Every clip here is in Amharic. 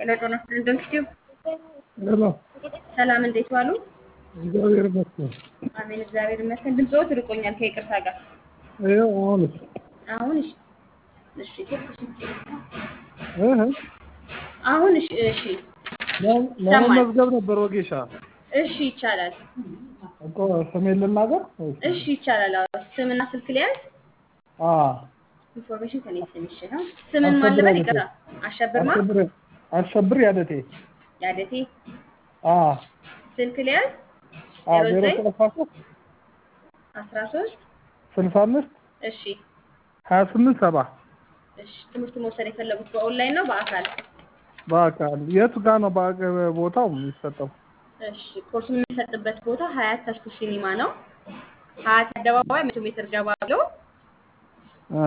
ሄሎ ጤና ይስጥልኝ ዶክተር ሄሎ ሰላም እንዴት ዋሉ? እግዚአብሔር ይመስገን። አሜን እግዚአብሔር ይመስገን። ድምፅዎት ርቆኛል ከይቅርታ ጋር ይኸው አሁንስ አሁን እሺ እሺ እህ አሁን እሺ እሺ ለ- ለመመዝገብ ነበር ወጌሻ እሺ ይቻላል። እኮ ስሜን ልናገር ወይስ? እሺ ይቻላል። አዎ ስምና ስልክ ሊያዝ አ ኢንፎርሜሽን ከኔ ስምሽ ነው። ስምን ማን ልበል? ይቅርታ አሸብርማ አሸብር አሸብር ያደቴ ያደቴ አ ስልክ ሊያዝ አ ዜሮ ዜሮ ዘጠኝ ሰላሳ ሶስት አስራ ሶስት ስልሳ አምስት እሺ ሀያ ስምንት ሰባ እሺ ትምህርት መውሰድ የፈለጉት በኦንላይን ነው በአካል? በአካል የቱ ጋር ነው በአገ- ቦታው የሚሰጠው? እሺ ኮርሱ የሚሰጥበት ቦታ ሀያት ተስኩ ሲኒማ ነው። ሀያት አደባባይ መቶ ሜትር ገባ ብሎ አ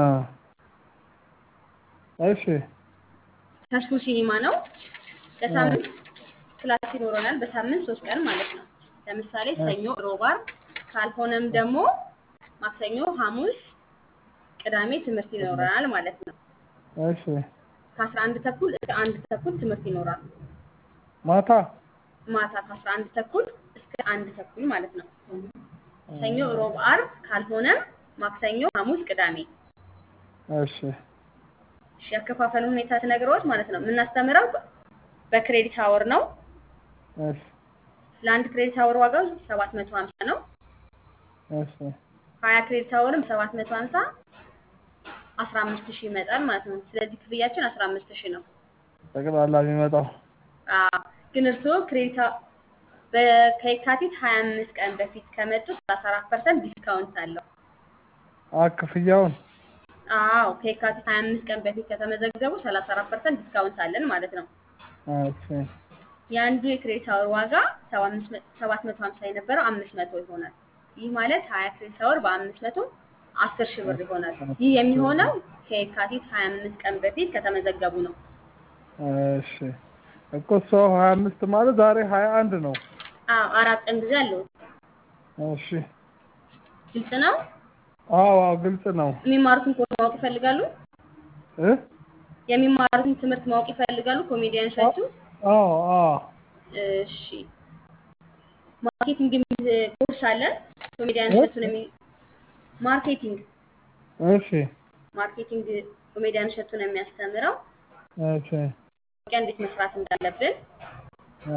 እሺ ተስኩ ሲኒማ ነው። በሳምንት ክላስ ይኖረናል። በሳምንት ሶስት ቀን ማለት ነው። ለምሳሌ ሰኞ፣ ሮብ፣ ዓርብ ካልሆነም ደግሞ ማክሰኞ፣ ሐሙስ፣ ቅዳሜ ትምህርት ይኖረናል ማለት ነው። እሺ ከአስራ አንድ ተኩል እስከ አንድ ተኩል ትምህርት ይኖራል። ማታ ማታ ከአስራ አንድ ተኩል እስከ አንድ ተኩል ማለት ነው። ሰኞ፣ ሮብ፣ ዓርብ ካልሆነም ማክሰኞ፣ ሐሙስ፣ ቅዳሜ። እሺ እሺ ያከፋፈሉ ሁኔታ ስነግረዎት ማለት ነው የምናስተምረው በክሬዲት አወር ነው። እሺ ለአንድ ክሬዲት አወር ዋጋው ሰባት መቶ ሀምሳ ነው። እሺ ሀያ ክሬዲት አወርም ሰባት መቶ ሀምሳ አስራ አምስት ሺህ ይመጣል ማለት ነው። ስለዚህ ክፍያችን አስራ አምስት ሺህ ነው። ጠቅላላ የሚመጣው አዎ፣ ግን እርስዎ ክሬዲት አ- በ- ከየካቲት ሀያ አምስት ቀን በፊት ከመጡ ሰላሳ አራት ፐርሰንት ዲስካውንት አለው። አ ክፍያውን አዎ ከየካቲት ሀያ አምስት ቀን በፊት ከተመዘገቡ ሰላሳ አራት ፐርሰንት ዲስካውንት አለን ማለት ነው። እሺ የአንዱ የክሬዲት አወር ዋጋ ሰባት መቶ ሀምሳ የነበረው አምስት መቶ ይሆናል። ይህ ማለት ሀያ ክሬዲት አወር በአምስት መቶ አስር ሺህ ብር ይሆናል። ይህ የሚሆነው ከየካቲት ሀያ አምስት ቀን በፊት ከተመዘገቡ ነው። እሺ እኮ ሰው ሀያ አምስት ማለት ዛሬ ሀያ አንድ ነው። አዎ አራት ቀን ጊዜ አለው። እሺ ግልጽ ነው። አዎ አዎ ግልጽ ነው የሚማሩትን ኮርስ ማወቅ ይፈልጋሉ? እ የሚማሩትን ትምህርት ማወቅ ይፈልጋሉ? ኮሜዲያን እሸቱ አዎ አዎ እሺ ማርኬቲንግ የሚል ኮርስ አለ። ኮሜዲያን እሸቱን የሚ ማርኬቲንግ እሺ ማርኬቲንግ ኮሜዲያን እሸቱን የሚያስተምረው እሺ ማስታወቂያ እንዴት መስራት እንዳለብን አ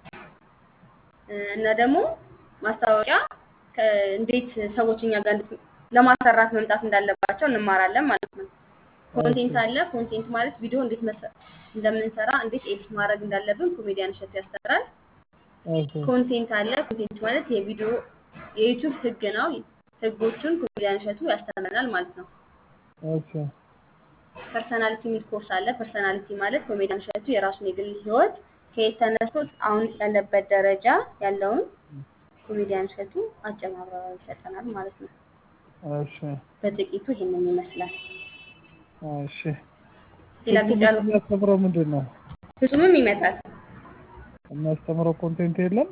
እና ደግሞ ማስታወቂያ ከ- እንዴት ሰዎች እኛ ጋር እንዴት ለማሰራት መምጣት እንዳለባቸው እንማራለን ማለት ነው። ኮንቴንት አለ። ኮንቴንት ማለት ቪዲዮ እንዴት መሰ- እንደምንሰራ እንዴት ኤዲት ማድረግ እንዳለብን ኮሜዲያን እሸቱ ያስተምራል። እሺ ኮንቴንት አለ። ኮንቴንት ማለት የቪዲዮ የዩቲዩብ ህግ ነው። ህጎቹን ኮሜዲያን እሸቱ ያስተምረናል ማለት ነው። እሺ ፐርሰናሊቲ የሚል ኮርስ አለ። ፐርሰናሊቲ ማለት ኮሜዲያን እሸቱ የራሱን የግል ህይወት ከየት ተነስቶ አሁን ያለበት ደረጃ ያለውን ኮሜዲያን እሸቱ አጭር ማብራሪያ ይሰጠናል ማለት ነው። እሺ በጥቂቱ ይሄንን ይመስላል። እሺ ሌላ ግልጽ ያሉ የሚያስተምረው ምንድን ነው? ፍጹምም ይመጣል የሚያስተምረው ኮንቴንት የለም?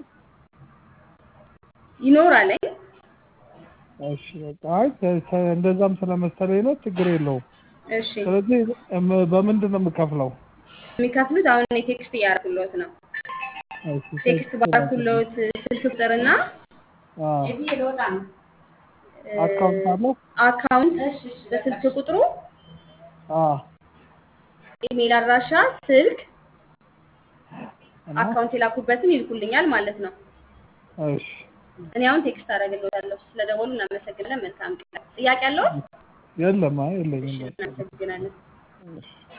ይኖራል። እሺ በቃ አይ ተ- ተ- እንደዛም ስለመሰለኝ ነው። ችግር የለውም። እሺ ስለዚህ እም- በምንድን ነው የምከፍለው? የሚከፍሉት አሁን እኔ ቴክስት እያደረኩልዎት ነው። እሺ ቴክስት ባደረኩልዎት ስልክ ቁጥርና አ አካውንት አለው? አካውንት በስልክ ቁጥሩ አ ኢሜል አድራሻ፣ ስልክ፣ እና አካውንት የላኩበትን ይልኩልኛል ማለት ነው። እሺ እኔ አሁን ቴክስት አደርግልዎታለሁ። ስለደወሉ እናመሰግናለን። መልካም ቀን። ጥያቄ አለው? የለም አይ የለኝም። በቃ እናመሰግናለን። እሺ